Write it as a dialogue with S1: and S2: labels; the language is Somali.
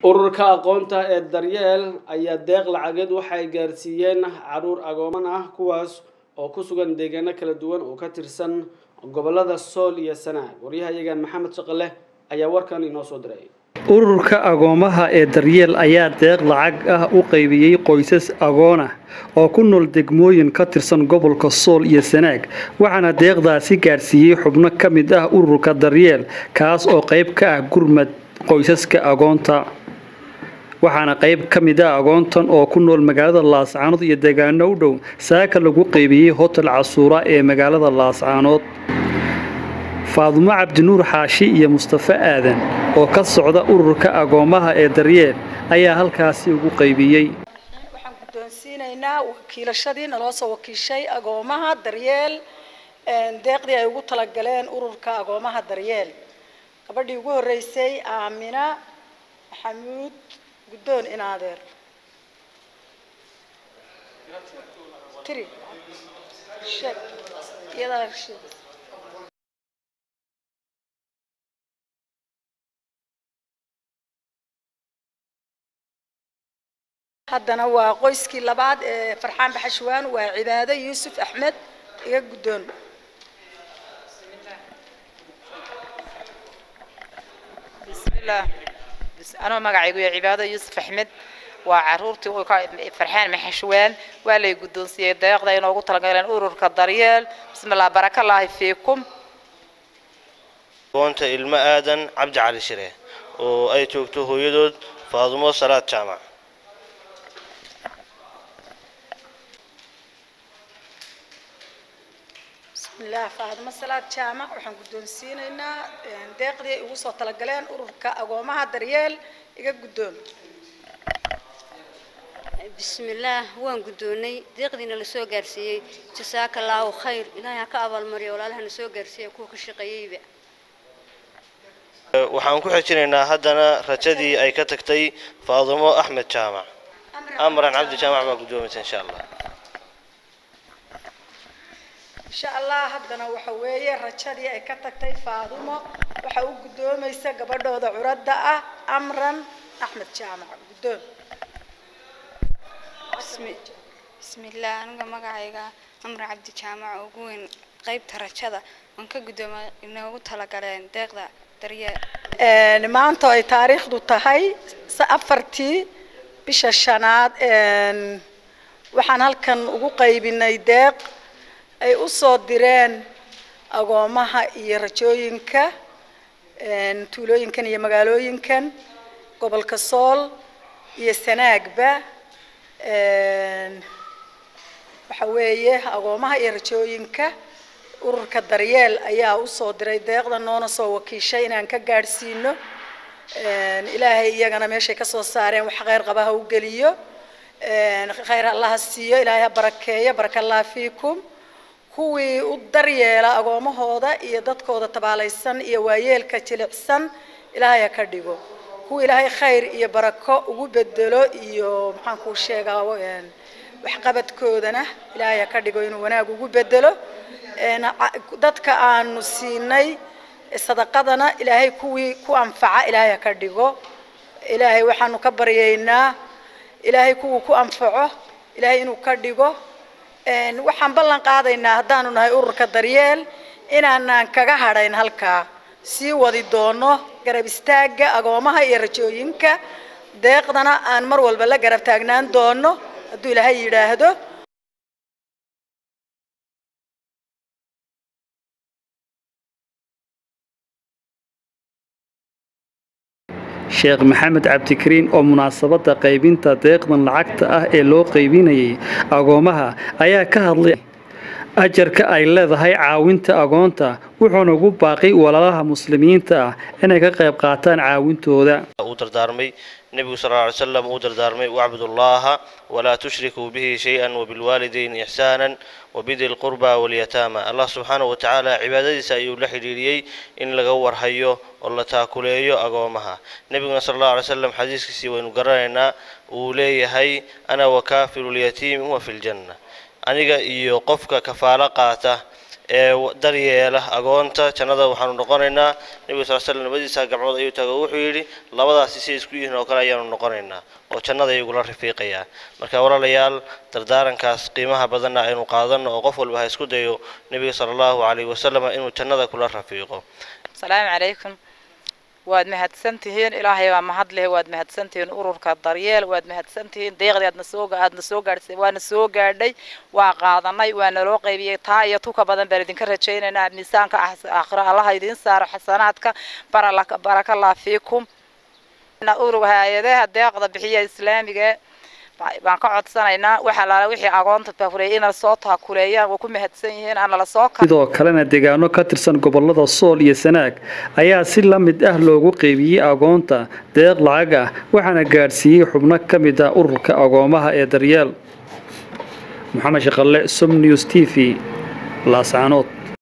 S1: ururka aqoonta ee daryeel ayaa deeq lacageed waxay gaarsiiyeen caruur agooman ah kuwaas oo ku sugan deegaano kala duwan oo ka tirsan gobolada sool iyo sanaag waryahayaga maxamed shaqale ayaa warkan inoo soo diray
S2: ururka agoomaha ee daryeel ayaa deeq lacag ah u qaybiyey qoysas agoon ah oo ku nool degmooyin ka tirsan gobolka sool iyo sanaag waxaana deeqdaasi gaadhsiiyey xubno ka mid ah ururka daryeel kaas oo qayb ka ah gurmad qoysaska agoonta waxaana qayb ka mid ah agoontan oo ku nool magaalada laascaanood iyo deegaano u dhow saaka lagu qaybiyey hotel casuura ee magaalada laascaanood faadumo cabdinuur xaashi iyo mustafe aadan oo ka socda ururka agoomaha ee daryeel ayaa halkaasi ugu qaybiyey
S3: waxaan guddoonsiinaynaa wakiilashadii naloo soo wakiishay agoomaha daryeel deeqdii ay ugu talagaleen ururka agoomaha daryeel gabadhii ugu horreysay aamina maxamuud guddoon inaadeer tiri sheeg iyadaa sheeg haddana waa qoyskii labaad ee farxaan baxashwaan waa cibaado yuusuf axmed iga guddoon
S4: bismillaah anoo magacaygu yahay cibaado yuusuf axmed waa caruurtii uu ka farxaan maxashwaan waa lay guddoonsiiyey deeqda inoogu talagaleen ururka daryeel bismillah barakallaahi fiikum
S5: agoonta ilmo aadan cabdi cali shire oo ay joogto hooyadood faadumo salaad jaamac
S3: bismillaah faadimo salaad jaamac waxaan guddoonsiinaynaa deeqdii ay ugu soo talagaleen ururka agoomaha daryeel iga guddoon
S6: bismillaah waan guddoonnay deeqdiina la soo gaarsiiyey jasaaka allaahu khayr ilaahay ha ka abaalmariyo walaalahana soo gaarsiiya kuwa ka shaqeeyeyba
S5: waxaan ku xijinaynaa haddana rajadii ay ka tagtay faadumo axmed jaamac amran cabdi jaamac baa guddoomaysa insha allah
S3: insha allah haddana waxa weeye rajadii ay ka tagtay faadumo waxa u guddoomaysa gabadhooda curadda ah amran axmed jaamac guddoon
S7: bismillaah aniga magacayga amran cabdi jaamac oo ugu weyn qaybta rajada waan ka guddooma inoogu talagaleen deeqda daryeel
S3: maanta ay taariikhdu tahay afartii bisha shanaad waxaan halkan ugu qaybinay deeq ay u soo direen agoomaha iyo rajooyinka tuulooyinkan iyo magaalooyinkan gobolka sool iyo sanaagba waxa weeye agoomaha iyo rajooyinka ururka daryeel ayaa usoo diray deeqda noona soo wakiishay inaan ka gaadhsiino ilaahay iyagana meeshay kasoo saareen wax kheyr qaba ha u geliyo kheyr allaha siiyo ilaahay ha barakeeyo baraka allah fiikum kuwii u daryeela agoomahooda iyo dadkooda tabaalaysan iyo waayeelka jilicsan ilaahay ha ka dhigo kuwa ilaahay khayr iyo barako ugu bedelo iyo maxaan kuu sheegaa waxqabadkoodana ilaahay ha ka dhigo inuu wanaag ugu bedelo dadka aanu siinay sadaqadana ilaahay kuwii ku anfaca ilaahay ha ka dhigo ilaahay waxaanu ka baryaynaa ilaahay kuwuu ku anfaco ilaahay inuu ka dhigo waxaan ballan qaadaynaa haddaanu nahay ururka daryeel inaanaan kaga hadhayn halkaa sii wadi doono garab istaagga agoomaha iyo rajooyinka deeqdana aan mar walba la garab taagnaan doono hadduu ilaahay yidhaahdo
S2: sheekh maxamed cabdikariin oo munaasabadda qaybinta deeqdan lacagta ah ee loo qaybinayay agoomaha ayaa ka hadlay ajarka ay leedahay caawinta agoonta wuxuuna ugu baaqay walaalaha muslimiinta ah inay ka qayb qaataan caawintooda
S5: uu dardaarmay nebigu sal alla alay slam uu dardaarmay wacbudu allaha walaa tushrikuu bihi shay-an wabilwaalidayni ixsaanan wabidi lqurba walyataama allah subxaanahu wa tacaala cibaadadiisa ayuu la xidhiiriyey in laga warhayo oo la taakuleeyo agoomaha nebiguna sal allahu alay slam xadiiskiisii waynu garanaynaa uu leeyahay ana wakaafilu lyatiimi huwa fi ljanna aniga iyo qofka kafaalo qaata ee daryeela agoonta jannada waxaanu noqonaynaa nebiga sal slam labadiisa gacmood ayuu taagay wuxuu yidhi labadaasi si isku yihiin oo kale ayaanu noqonaynaa oo jannada ayagula rafiiqayaa marka walaalayaal dardaarankaas qiimaha badanna aynu qaadano oo qof walba ha isku dayo nebiga sala allahu calayhi wasalam inuu jannada kula rafiiqo
S4: asalaamu calaykum waad mahadsantihiin ilaahay baa mahad leh waad mahadsantihiin ururka daryeel waad mahadsantihiin deeqdii aadna soo aadna soo gaadhsay waana soo gaadhay waa qaadanay waa naloo qaybiyey taa iyo tuka badan baan idinka rajaynaynaa miisaanka aakhiro allaha idiin saaro xasanaadka barakallah fiikum urug hay-adaha deeqda bixiya islaamiga baan ka codsanaynaa waxa laala wixii agoonta baafureeyay inay soo taakuleeyaan waa ku mahadsan yihiin ana la soo
S2: sidoo kalena deegaano ka tirsan gobolada sool iyo sanaag ayaa si la mid ah loogu qeybiyey agoonta deeq lacag ah waxaana gaadhsiiyey xubno ka mid ah ururka agoomaha ee daryeel maxamed shaqalle som news t v laascaanood